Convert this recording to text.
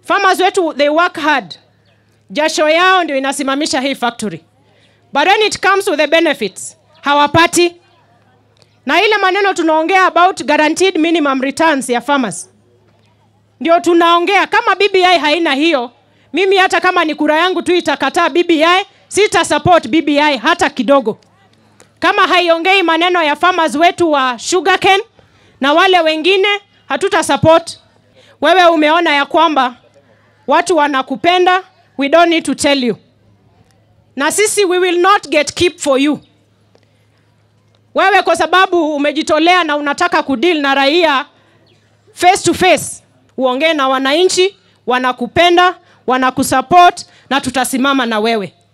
farmers wetu they work hard jasho yao ndio inasimamisha hii factory but when it comes to the benefits hawapati na ile maneno tunaongea about guaranteed minimum returns ya farmers ndio tunaongea kama bbi haina hiyo mimi hata kama ni kura yangu tu itakataa bbi sita support bbi hata kidogo kama haiongei maneno ya farmers wetu wa sugarcane na wale wengine hatuta support wewe umeona ya kwamba watu wanakupenda we don't need to tell you na sisi we will not get keep for you wewe kwa sababu umejitolea na unataka kudeal na raia face to face uongee na wananchi wanakupenda wanakusupport na tutasimama na wewe